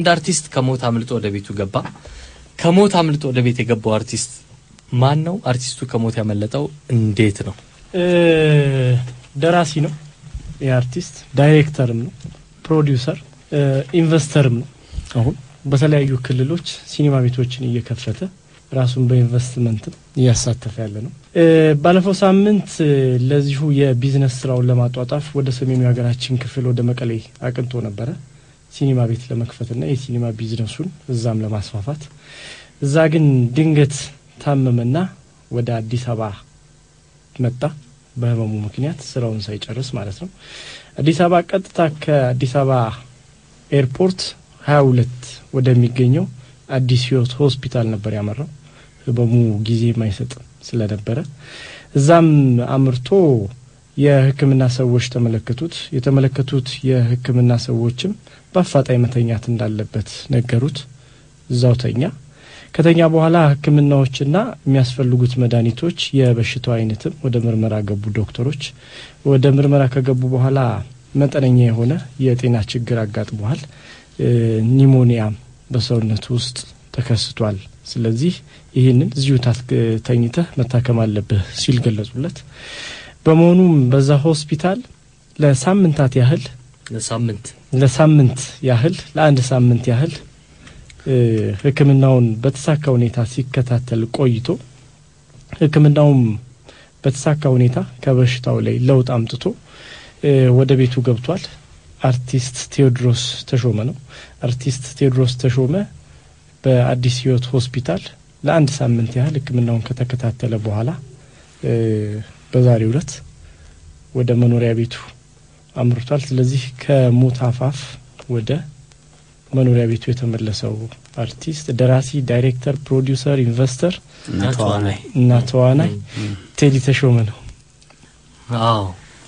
አንድ አርቲስት ከሞት አምልጦ ወደ ቤቱ ገባ። ከሞት አምልጦ ወደ ቤት የገባው አርቲስት ማን ነው? አርቲስቱ ከሞት ያመለጠው እንዴት ነው? ደራሲ ነው። የአርቲስት ዳይሬክተርም ነው። ፕሮዲውሰር ኢንቨስተርም ነው። አሁን በተለያዩ ክልሎች ሲኒማ ቤቶችን እየከፈተ ራሱን በኢንቨስትመንትም እያሳተፈ ያለ ነው። ባለፈው ሳምንት ለዚሁ የቢዝነስ ስራውን ለማጧጣፍ ወደ ሰሜኑ የሀገራችን ክፍል ወደ መቀሌ አቅንቶ ነበረ ሲኒማ ቤት ለመክፈትና የሲኒማ ቢዝነሱን እዛም ለማስፋፋት። እዛ ግን ድንገት ታመመና ወደ አዲስ አበባ መጣ። በህመሙ ምክንያት ስራውን ሳይጨርስ ማለት ነው። አዲስ አበባ ቀጥታ ከአዲስ አበባ ኤርፖርት ሀያ ሁለት ወደሚገኘው አዲስ ህይወት ሆስፒታል ነበር ያመራው። ህመሙ ጊዜ የማይሰጥ ስለነበረ እዛም አምርቶ የሕክምና ሰዎች ተመለከቱት። የተመለከቱት የሕክምና ሰዎችም በአፋጣኝ መተኛት እንዳለበት ነገሩት። እዛው ተኛ። ከተኛ በኋላ ሕክምናዎችና የሚያስፈልጉት መድኃኒቶች፣ የበሽታው አይነትም ወደ ምርመራ ገቡ ዶክተሮች። ወደ ምርመራ ከገቡ በኋላ መጠነኛ የሆነ የጤና ችግር አጋጥሟል። ኒሞኒያም በሰውነቱ ውስጥ ተከስቷል። ስለዚህ ይህንን እዚሁ ተኝተህ መታከም አለብህ ሲል ገለጹለት። በመሆኑም በዛ ሆስፒታል ለሳምንታት ያህል ለሳምንት ለሳምንት ያህል ለአንድ ሳምንት ያህል ህክምናውን በተሳካ ሁኔታ ሲከታተል ቆይቶ ህክምናውም በተሳካ ሁኔታ ከበሽታው ላይ ለውጥ አምጥቶ ወደ ቤቱ ገብቷል። አርቲስት ቴዎድሮስ ተሾመ ነው። አርቲስት ቴዎድሮስ ተሾመ በአዲስ ህይወት ሆስፒታል ለአንድ ሳምንት ያህል ህክምናውን ከተከታተለ በኋላ በዛሬው ዕለት ወደ መኖሪያ ቤቱ አምርቷል። ስለዚህ ከሞት አፋፍ ወደ መኖሪያ ቤቱ የተመለሰው አርቲስት ደራሲ፣ ዳይሬክተር፣ ፕሮዲውሰር፣ ኢንቨስተር እና ተዋናይ እና ተዋናይ ቴዲ ተሾመ ነው። አዎ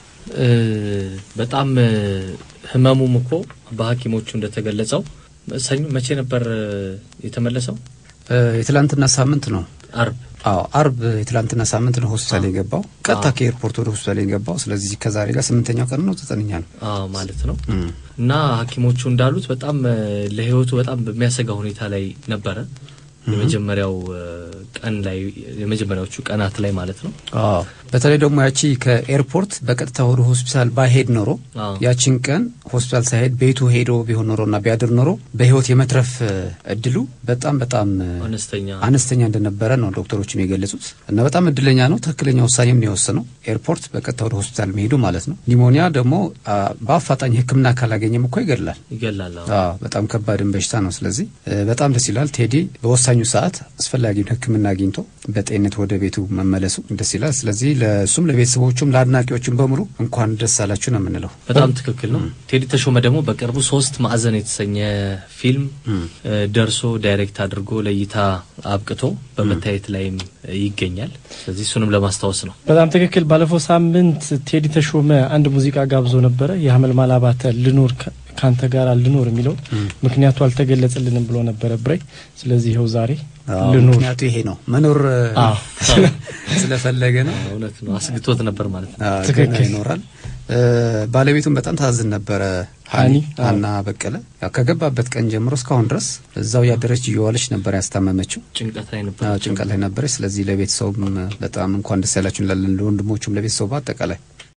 በጣም ህመሙም እኮ በሐኪሞቹ እንደተገለጸው ሰኞ መቼ ነበር የተመለሰው? የትላንትና ሳምንት ነው። አርብ አዎ አርብ የትላንትና ሳምንት ነው ሆስፒታል የገባው። ቀጥታ ከኤርፖርት ወደ ሆስፒታል የገባው። ስለዚህ ከዛሬ ጋር ስምንተኛው ቀን ነው፣ ዘጠነኛ ነው አዎ ማለት ነው። እና ሐኪሞቹ እንዳሉት በጣም ለህይወቱ በጣም በሚያሰጋ ሁኔታ ላይ ነበረ። የመጀመሪያው ቀን ላይ የመጀመሪያዎቹ ቀናት ላይ ማለት ነው። አዎ በተለይ ደግሞ ያቺ ከኤርፖርት በቀጥታ ወደ ሆስፒታል ባይሄድ ኖሮ አዎ። ያቺን ቀን ሆስፒታል ሳይሄድ ቤቱ ሄዶ ቢሆን ኖሮ እና ቢያድር ኖሮ በህይወት የመትረፍ እድሉ በጣም በጣም አነስተኛ አነስተኛ እንደነበረ ነው ዶክተሮችም የገለጹት እና በጣም እድለኛ ነው። ትክክለኛ ውሳኔም ነው የወሰነው ኤርፖርት በቀጥታ ወደ ሆስፒታል መሄዱ ማለት ነው። ኒሞኒያ ደግሞ አ፣ በአፋጣኝ ሕክምና ካላገኘም እኮ ይገድላል። ይገላል። አዎ። አዎ በጣም ከባድን በሽታ ነው። ስለዚህ እ፣ በጣም ደስ ይላል። ቴዲ በወሳኙ ሰዓት አስፈላጊውን ሕክምና አግኝቶ በጤንነት ወደ ቤቱ መመለሱ ደስ ይላል። ስለዚህ ለእሱም ለቤተሰቦቹም ለአድናቂዎቹም በሙሉ እንኳን ደስ አላችሁ ነው የምንለው። በጣም ትክክል ነው። ቴዲ ተሾመ ደግሞ በቅርቡ ሶስት ማዕዘን የተሰኘ ፊልም እ፣ ደርሶ ዳይሬክት አድርጎ ለእይታ አብቅቶ በመታየት ላይም ይገኛል። ስለዚህ እሱንም ለማስታወስ ነው። በጣም ትክክል። ባለፈው ሳምንት ቴዲ ተሾመ አንድ ሙዚቃ ጋብዞ ነበረ። የሀመልማል አባተ ልኖር ከ- ካንተ ጋር ልኖር የሚለው ምክንያቱ አልተገለጸልንም ብሎ ነበረ ብሬ። ስለዚህ ይኸው ዛሬ አዎ፣ ልኖር ምክንያቱ ይሄ ነው መኖር እ፣ አዎ። ስለፈለገ ነው። እውነት ነው። አስግቶት ነበር ማለት ነው። አዎ፣ ትክክል። ገና ይኖራል። እ፣ ባለቤቱም በጣም ታዝን ነበረ ሀኒ ሀኒ፣ አዎ። ሀና በቀለ ያው ከገባበት ቀን ጀምሮ እስካሁን ድረስ እዛው ያደረች እየዋለች ነበር ያስታመመችው። ጭንቀት ላይ ነበር። አዎ፣ ጭንቀት ላይ ነበረች። ስለዚህ ለቤተሰቡም በጣም እንኳን ደስ ያላችሁ እንላለን፣ ለወንድሞቹም ለቤተሰቡ በአጠቃላይ